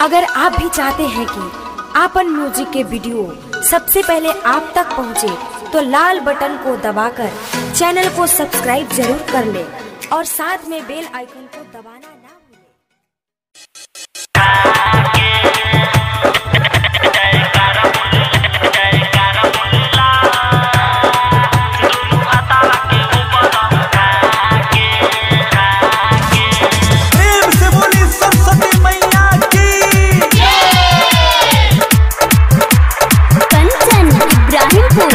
अगर आप भी चाहते हैं कि आपन म्यूजिक के वीडियो सबसे पहले आप तक पहुंचे, तो लाल बटन को दबाकर चैनल को सब्सक्राइब जरूर कर ले और साथ में बेल आइकन को दबाना ना भूलें। प्रेम से बोली सरस्वती मैया की कंचन इब्राहिमपुर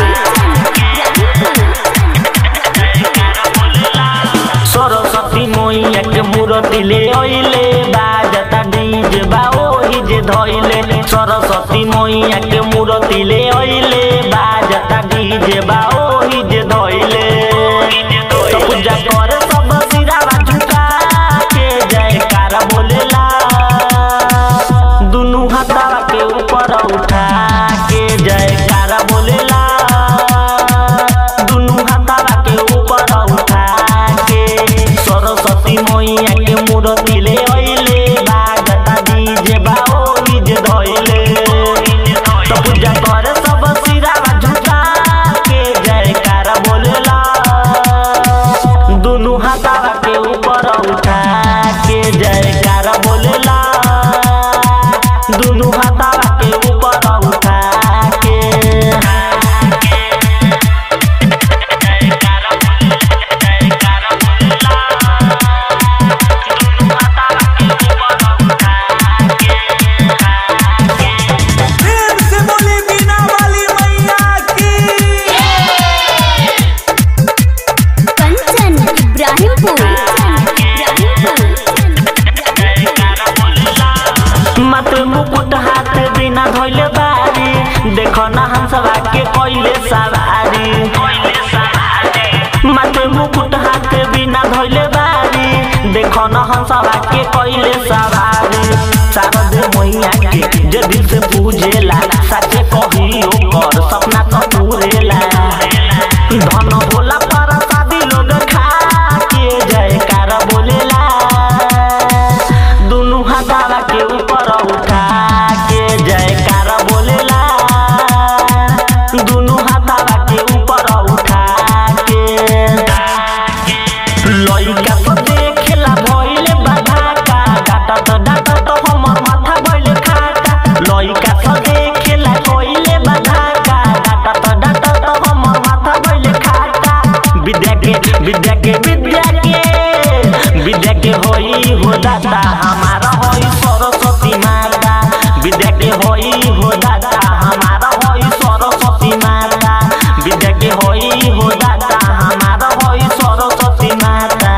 सरस्वती मैया के मूर्ति ले अइले बाजता डीजे बा ओही जे धइले सरस्वती मैया के मूर्ति ले अइले बाजता डीजे बा ओही जे धइले तो पूजा कर सब सिरावा झुका के जयकार बोलेला दुनु हाथवा के ऊपर उठा के जयकार बोलेला दुनु हाथवा के ऊपर उठा के सरस्वती मैया के मूर्ति ले अइले बागता डीजे बा ओही जे धइले तो पूजा कर सब सिरावा झुका के जयकार बोलेला दुनु हाथवा के ऊपर उठा के जयकार बोलेला दुनु हाथवा के ऊपर उठा के प्रेम से बोली बीना वाली मैया की कंचन इब्राहिमपुर मत मुकुट हाथ बिना धोइले बारी देखो ना हम सब के कोइले सवारी मत मुकुट हाथ बिना धोइले बारी देखो ना हम सब के कोइले सवारी शारद मैया के जे दिल से पूजेला सच्चे कहियो कर सपना तो पूरेला धन होला पर शादी लोग खा के जयकार बोलेला दुनु हाथावा के ऊपर उठा के जयकार बोलेला दुनु हाथावा के ऊपर उठा के लइका सब देखेला भइले बाधा का डाटत डाटत हमर माथा भइले खाटा लइका सब देखेला भइले बाधा का डाटत डाटत हमर माथा भइले खाटा विद्या के विद्या के विद्या के विद्या के होई हो दाता हमारा होई सरस्वती माता विद्या के होई हो दाता हमारा होई सरस्वती माता विद्या के होई हो दाता हमारा होई सरस्वती माता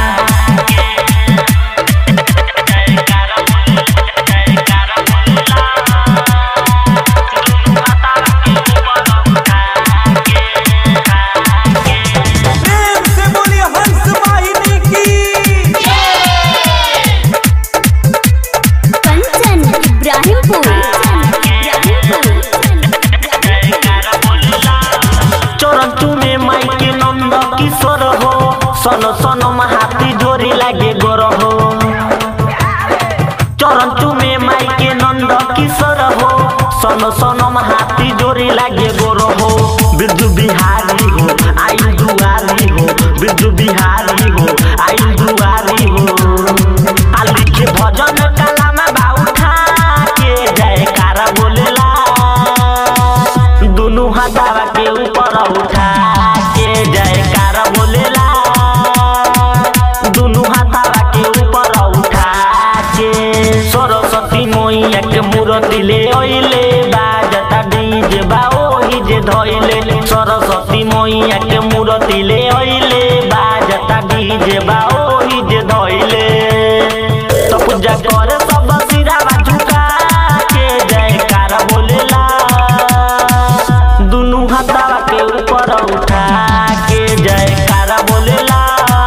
प्रेम से बोली हंस वाहिनी की कंचन इब्राहिमपुर चोरंतु में माई के नंद किशोर हो सन सन महाती जोरी लागे गोर हो चोरंतु में माई के नंद किशोर हो सन सन महाती जोरी लागे गोर हो बिरजू बिहारी हो आई दुआरी हो बिरजू बिहारी हो आई दुआरी हो आ लिखे भजन कला में बाऊ खा के जयकार बोलेला दुनु हाथावा के ऊपर उठा के जयकार बोलेला दुनु हाथावा के ऊपर उठा के सरस्वती मैया के मूर्ति ले अइले बाजता डीजे बा ओही जे धइले सरस्वती मैया के मूर्ति ले अइले बाजता डीजे बा ओही जे धइले तो पूजा कर सब सिरावा झुका के जयकार बोलेला दुनु हाथावा के ऊपर उठा के जयकार बोलेला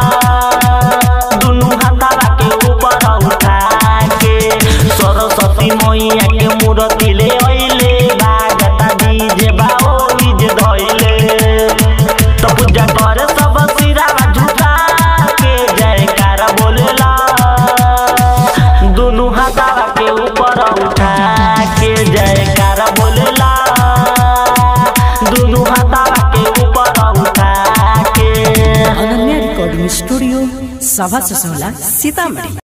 दुनु हाथावा के ऊपर उठा के सरस्वती मैया के मूर्ति ले अइले बागता डीजे बा ओही जे धइले तो पूजा कर सब सिरावा झुका के जयकार बोलेला दुनु हाथावा के ऊपर स्टूडियो सभा ससोला सीतामढ़ी